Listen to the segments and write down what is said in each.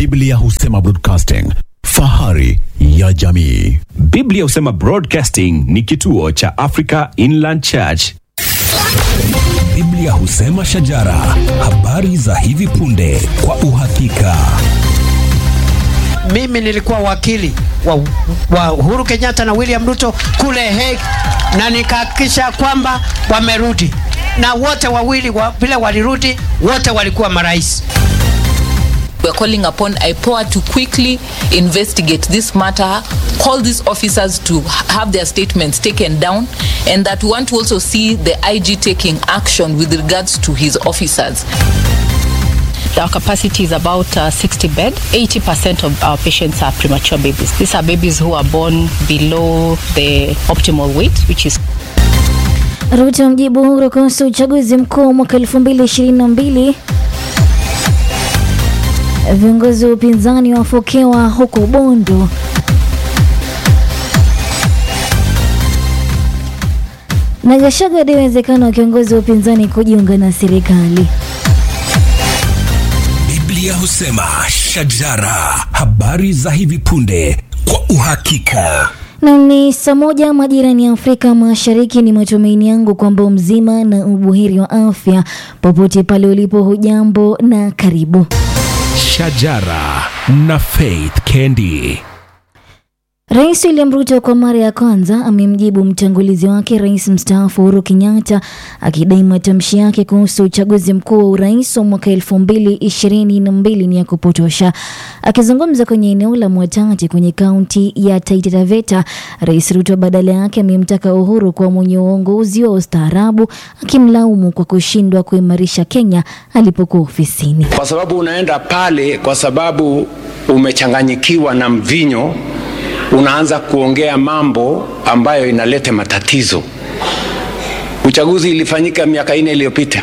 Biblia husema broadcasting, fahari ya jamii. Biblia husema Broadcasting ni kituo cha Africa Inland Church. Biblia husema shajara, habari za hivi punde kwa uhakika. mimi nilikuwa wakili wa, wa Uhuru Kenyatta na William Ruto kule Hague, na nikahakikisha kwamba wamerudi, na wote wawili wa, vile walirudi, wote walikuwa marais. We are calling upon IPOA to quickly investigate this matter, call these officers to have their statements taken down, and that we want to also see the IG taking action with regards to his officers. Our capacity is about uh, 60 bed. 80% of our patients are premature babies. These are babies who are born below the optimal weight, which is Ruto mjibu Uhuru kuhusu uchaguzi mkuu mwaka 2022. Viongozi wa upinzani wafokewa huko Bondo. Na Gachagua hadi uwezekano wa kiongozi wa upinzani kujiunga na serikali. Biblia husema shajara, habari za hivi punde kwa uhakika. Na ni saa moja majirani ya Afrika Mashariki. Ni matumaini yangu kwamba mzima na ubuheri wa afya popote pale ulipo. Hujambo na karibu. Shajara na Faith Kendi. Rais William Ruto kwa mara ya kwanza amemjibu mtangulizi wake rais mstaafu Uhuru Kenyatta akidai matamshi yake kuhusu uchaguzi mkuu wa urais wa mwaka elfu mbili ishirini na mbili ni ya kupotosha. Akizungumza kwenye eneo la Mwatate kwenye kaunti ya Taita Taveta, Rais Ruto badala yake amemtaka Uhuru kuwa mwenye uongozi wa ustaarabu, akimlaumu kwa kushindwa kuimarisha Kenya alipokuwa ofisini. kwa sababu unaenda pale kwa sababu umechanganyikiwa na mvinyo, unaanza kuongea mambo ambayo inaleta matatizo. Uchaguzi ilifanyika miaka nne iliyopita,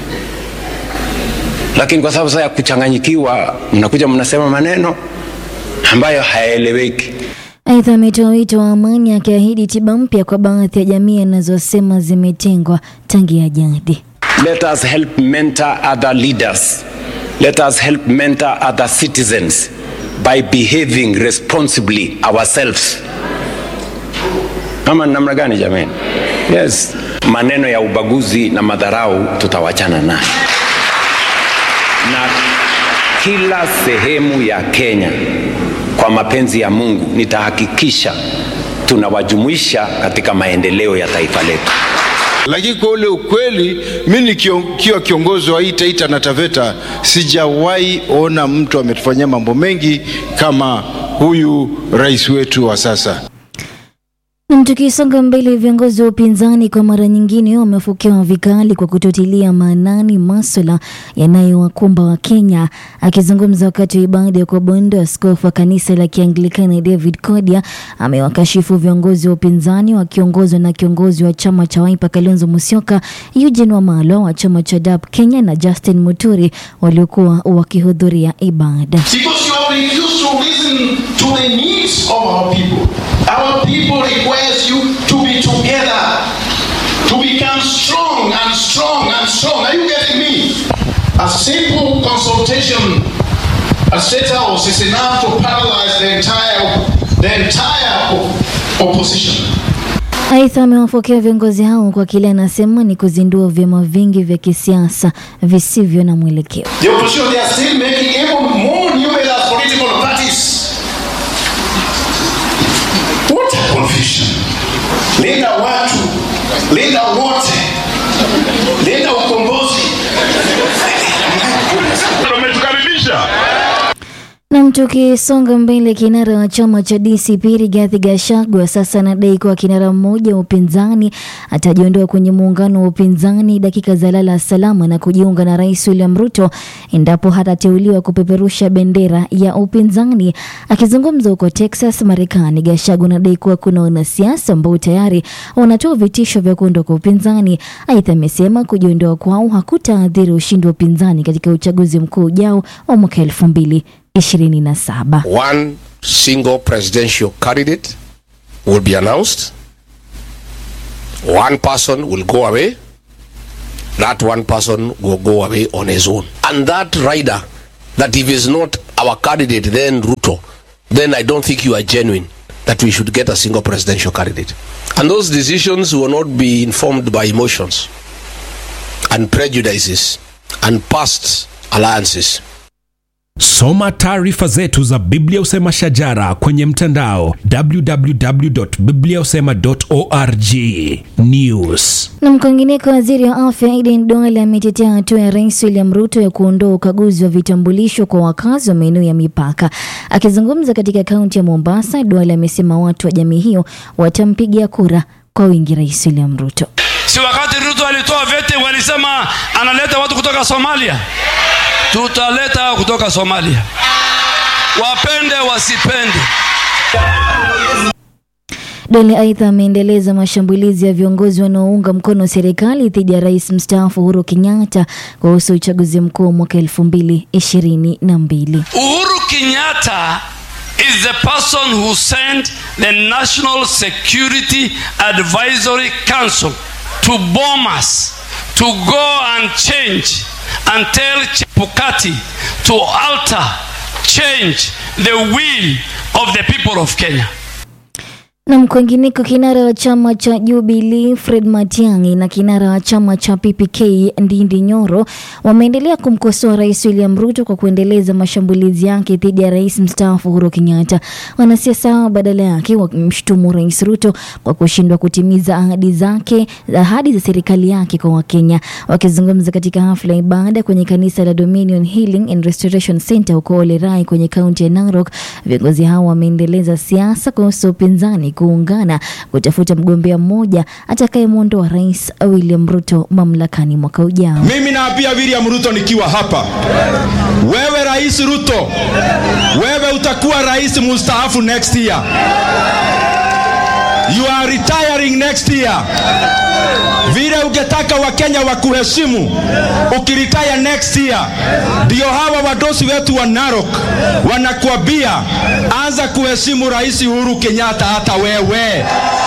lakini kwa sababu sasa ya kuchanganyikiwa, mnakuja mnasema maneno ambayo hayaeleweki. Aidha, ametoa wito wa amani akiahidi tiba mpya kwa baadhi ya jamii anazosema zimetengwa tangia jadi. Let us help mentor other leaders. Let us help mentor other citizens by behaving responsibly ourselves. Ama ni namna gani jamani? Yes. Maneno ya ubaguzi na madharau tutawachana nayo. Na kila sehemu ya Kenya kwa mapenzi ya Mungu nitahakikisha tunawajumuisha katika maendeleo ya taifa letu. Lakini kwa ule ukweli, mi nikiwa kiongozi wa hii Taita na Taveta, sijawahi ona mtu ametufanyia mambo mengi kama huyu rais wetu wa sasa. Na tukisonga mbele, viongozi wa upinzani kwa mara nyingine wamefukiwa vikali kwa kutotilia maanani maswala yanayowakumba wa Kenya. Akizungumza wakati wa ibada ya kuabudu, askofu wa kanisa la Kianglikana David Kodia amewakashifu viongozi wa upinzani wakiongozwa na kiongozi wa chama cha Wiper Kalonzo Musyoka, Eugene Wamalwa wa chama cha DAP Kenya na Justin Muturi waliokuwa wakihudhuria ibada. Because you have refused to listen to the needs of our people. Our people requires you to be together, to become strong and strong and strong. Are you getting me? A simple consultation at State House is enough to paralyze the entire, the entire op- opposition. Aidha, amewapokea viongozi hao kwa kile anasema ni kuzindua vyama vingi vya kisiasa visivyo na mwelekeo. The opposition, they are still making even more numerous political parties. What a confusion. Linda watu, linda wote, linda ukombozi. Umetukaribisha. Na tukisonga mbele, kinara wa chama cha DCP Rigathi Gachagua sasa anadai kuwa kinara mmoja wa upinzani atajiondoa kwenye muungano wa upinzani dakika za lala salama na kujiunga na Rais William Ruto endapo hatateuliwa kupeperusha bendera ya upinzani. Akizungumza huko Texas, Marekani, Gachagua anadai kuwa kuna wanasiasa ambao tayari wanatoa vitisho vya kuondoka upinzani. Aidha, amesema kujiondoa kwao hakutaathiri ushindi wa upinzani katika uchaguzi mkuu ujao wa mwaka elfu mbili 27. one single presidential candidate will be announced. One person will go away. That one person will go away on his own. And that rider, that if is not our candidate, then Ruto, then I don't think you are genuine that we should get a single presidential candidate. And those decisions will not be informed by emotions and prejudices and past alliances. Soma taarifa zetu za Biblia Usema Shajara kwenye mtandao www.bibliausema.org. News. Na mkwingineko, waziri wa afya Aden Duale ametetea hatua ya rais William Ruto ya kuondoa ukaguzi wa vitambulisho kwa wakazi wa maeneo ya mipaka. Akizungumza katika kaunti ya Mombasa, Duale amesema watu wa jamii hiyo watampigia kura kwa wingi rais William Ruto. Si wakati Ruto alitoa vete walisema analeta watu kutoka Somalia, tutaleta kutoka Somalia, wapende wasipende. Dole aidha ameendeleza mashambulizi ya viongozi wanaounga mkono serikali dhidi ya rais mstaafu Uhuru Kenyatta kuhusu uchaguzi mkuu wa mwaka elfu mbili ishirini na mbili. Uhuru Kenyatta is the person who sent the National Security Advisory Council to bomb us, to go and change and tell Chebukati to alter, change the will of the people of Kenya. Na mkwengineko, kinara wa chama cha Jubilee Fred Matiang'i na kinara wa chama cha PPK Ndindi Nyoro wameendelea kumkosoa Rais William Ruto kwa kuendeleza mashambulizi yake dhidi ya rais mstaafu Uhuru Kenyatta. Wanasiasa hao badala yake wakimshutumu Rais Ruto kwa kushindwa kutimiza ahadi zake, ahadi za serikali yake kwa Wakenya. Wakizungumza katika hafla ya ibada kwenye kanisa la Dominion Healing and Restoration Center huko Olerai kwenye kaunti ya Narok, viongozi hao wameendeleza siasa kuhusu upinzani kuungana kutafuta mgombea mmoja atakayemwondoa Rais William Ruto mamlakani mwaka ujao. Mimi naapia William Ruto nikiwa hapa, wewe Rais Ruto, wewe utakuwa rais mustaafu next year. You are retiring next year. Vile ungetaka Wakenya wakuheshimu ukiretire next year, ndio hawa wadosi wetu wa Narok wanakuambia anza kuheshimu Rais Uhuru Kenyatta, hata wewe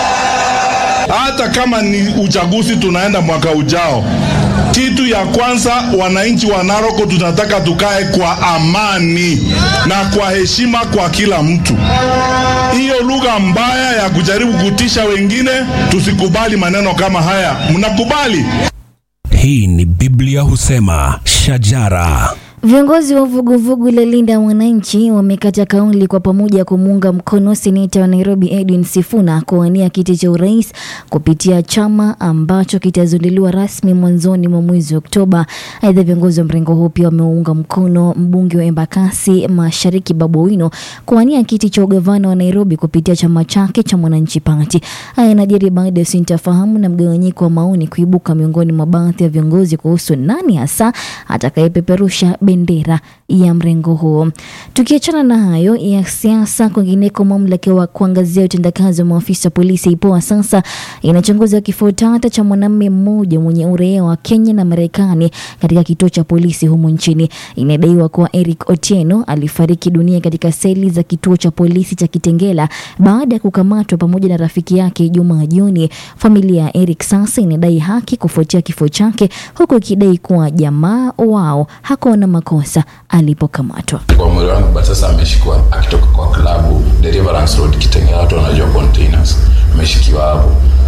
hata kama ni uchaguzi tunaenda mwaka ujao, kitu ya kwanza wananchi wa Naroko tunataka tukae kwa amani na kwa heshima kwa kila mtu. Hiyo lugha mbaya ya kujaribu kutisha wengine, tusikubali maneno kama haya. Mnakubali? Hii ni Biblia Husema Shajara. Viongozi wa vuguvugu la Linda Wananchi wamekata kauli kwa pamoja kumuunga mkono seneta wa Nairobi Edwin Sifuna kuwania kiti cha urais kupitia chama ambacho kitazinduliwa rasmi mwanzoni mwa mwezi wa Oktoba. Aidha, viongozi wa mrengo huu pia wameunga mkono mbunge wa Embakasi Mashariki Babu Owino kuwania kiti cha ugavana wa Nairobi kupitia chama chake cha Mwananchi Party. Haya yanajiri baada ya sintofahamu na mgawanyiko wa maoni kuibuka miongoni mwa baadhi ya viongozi kuhusu nani hasa atakayepeperusha bendera ya mrengo huo. Tukiachana na hayo ya siasa, kwingineko, mamlaka wa kuangazia utendakazi wa maafisa wa polisi IPOA sasa inachunguza kifo tata cha mwanamume mmoja mwenye uraia wa Kenya na Marekani katika kituo cha polisi humo nchini. Inadaiwa kuwa Eric Otieno alifariki dunia katika seli za kituo cha polisi cha Kitengela baada ya kukamatwa pamoja na rafiki yake Ijumaa jioni. Familia ya Eric sasa inadai haki kufuatia kifo chake, huku ikidai kuwa jamaa wao hakuwa na makosa alipokamatwa. kwa mwili wangu but sasa ameshikwa akitoka kwa klabu Deliverance Road Kitengela, watu wanajua containers, ameshikiwa hapo,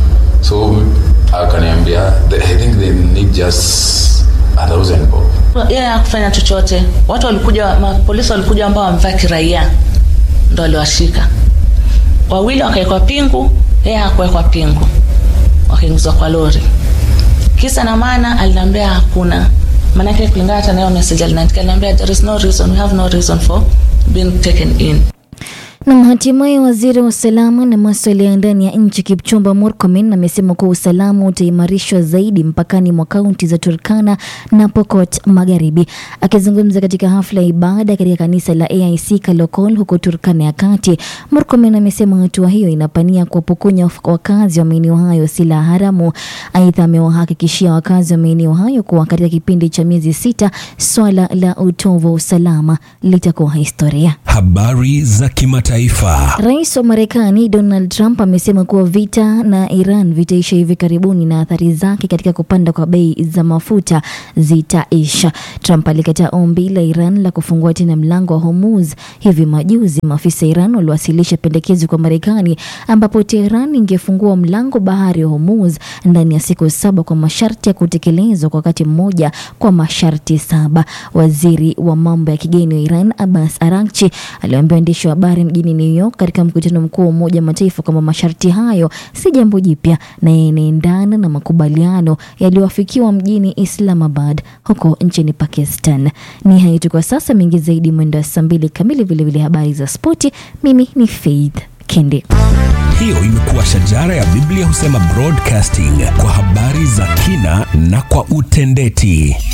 so akaniambia "The- I think they need just a thousand bob. yeye hakufanya chochote. Watu walikuja, mapolisi walikuja ambao wamevaa kiraia, ndo waliwashika wawili, wakawekwa pingu, yeye hakuwekwa pingu, wakaingizwa kwa lori. Kisa na maana aliniambia hakuna, maanake kulingana hata nayo message aliniandikia, aliniambia there is no reason, we have no reason for being taken in. Na hatimaye waziri wa usalama na masuala ya ndani ya nchi Kipchumba Murkomen amesema kuwa usalama utaimarishwa zaidi mpakani mwa kaunti za Turkana na Pokot Magharibi. Akizungumza katika hafla ya ibada katika kanisa la AIC Kalokol huko Turkana ya Kati, Murkomen amesema hatua hiyo inapania kuwapokonya wakazi wa maeneo hayo silaha haramu. Aidha, amewahakikishia wakazi wa maeneo hayo kuwa katika kipindi cha miezi sita swala la utovu wa usalama litakuwa historia. Habari za kimataifa. kimataifa. Rais wa Marekani Donald Trump amesema kuwa vita na Iran vitaisha hivi karibuni na athari zake katika kupanda kwa bei za mafuta zitaisha. Trump alikataa ombi la Iran la kufungua tena mlango wa Hormuz hivi majuzi. Maafisa Iran waliwasilisha pendekezo kwa Marekani ambapo Tehran ingefungua mlango bahari wa Hormuz ndani ya siku saba kwa masharti ya kutekelezwa kwa wakati mmoja kwa masharti saba. Waziri wa mambo ya kigeni wa Iran Abbas Araghchi aliwaambia waandishi wa habari mjini New York katika mkutano mkuu wa Umoja wa Mataifa kwamba masharti hayo si jambo jipya na yanaendana na makubaliano yaliyoafikiwa mjini Islamabad huko nchini Pakistan. Ni hayo tu kwa sasa, mengi zaidi mwendo wa saa mbili kamili, vilevile habari za spoti. Mimi ni Faith Kendi. Hiyo imekuwa shajara ya Biblia husema broadcasting kwa habari za kina na kwa utendeti.